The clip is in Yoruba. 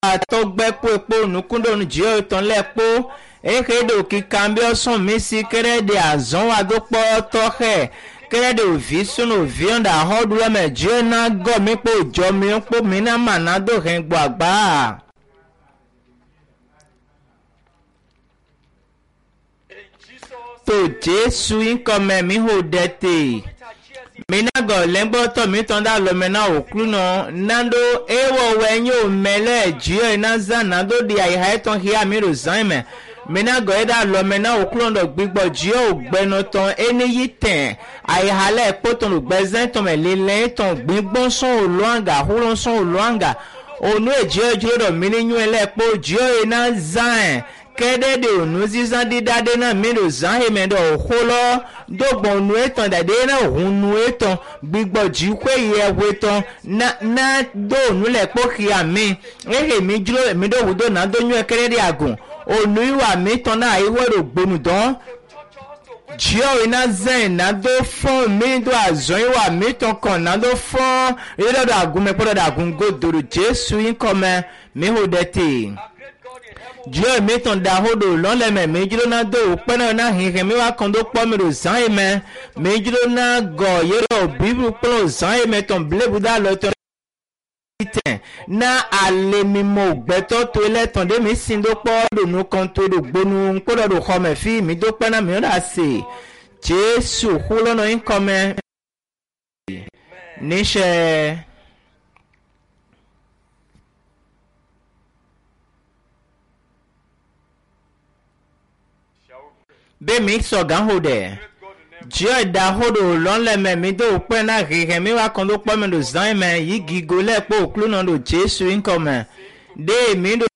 atɔgbɛkpo ekpo nukundonu dziɔ etɔn lɛ kpo ehe ɖe òkika bí ɔsɔn mi si kɛrɛ de azɔn wa do kpɔ tɔxɛ kɛrɛ de òvi sunu òvi ɔn da xɔɖu lɛ mɛ dziɔ na gɔ mi kpo dzɔ mi kpo mi na ma na do hɛn gbɔ agba. to jesu ŋkɔmɛ mi ho ɖe te mina gɔ lɛgbɔtɔ mi tɔn da lɔmɛ na òklu nɔ nado ewɔ wɛ nye omɛ lɛ dziɔ na zã nado di ayiha etɔn hia mi do zã mɛ mina gɔ yi da lɔmɛ na òklu nɔ gbigbɔ dziɔ ògbɛnɔ tɔn eni yi tɛn ayiha lɛ kpɔtɔn do gbɛzɛ tɔn mɛ lilɛ tɔn gbigbɔ sɔn olóanga holo sɔn olóanga onu edziɔ dziɔ dɔ mini nyuɛ lɛ kpɔ dziɔ yi na zã kɛɖɛ de onu zizã dida de na mi do zã yi mɛ dɔ òxo lɔ dogbɔn nu etɔn dade na hun nu etɔn gbigbɔ dzikɔ yi ɛwɔ etɔn na na do onu le kpɔ xia mi ehe mi dzro mi do wu do na do nyuɛ kɛɖɛ de agun onu yi wa mi tɔn na ayi wɔ do gbonu dɔn dziɔ yi na zɛn na do fɔn mi do azɔn yi wa mi tɔn kɔn na do fɔn yi dɔ do agun mɛ kpɔ dɔ do agun godo do jesu yi kɔmɛ mi ho de te dziɔ mi tɔn da ho do lɔlɛmɛ mi dzro na do kpɛnɛ na hihin mi wa kɔn do kpɔ mi do zã yi mɛ mi dzro na gɔ yɛrɛ bibu kplɔ zã yi mɛ tɔn bilebu da lɔ tɔn tɛn na ale mi mɔ gbɛtɔ to lɛ tɔn de mi sin do kpɔ do nu kɔn to do gbonu kpɔ dɔ do xɔmɛ fi mi do kpɛna mi da se jesu hulɔnɔ yi kɔmɛ níṣẹ́. bẹ́ẹ̀mi sọ̀gá hò dẹ̀ jíọ̀ ìdá hòdò lọ́nlẹ̀mẹ̀ mi tó pẹ́ náà hìhẹ̀ mi wá kan tó pọ́ mi lò zan mẹ́ yìí gígo lẹ́pọ̀ òkúlù náà lò jésù ńkọ̀ mẹ́ dé mi lò.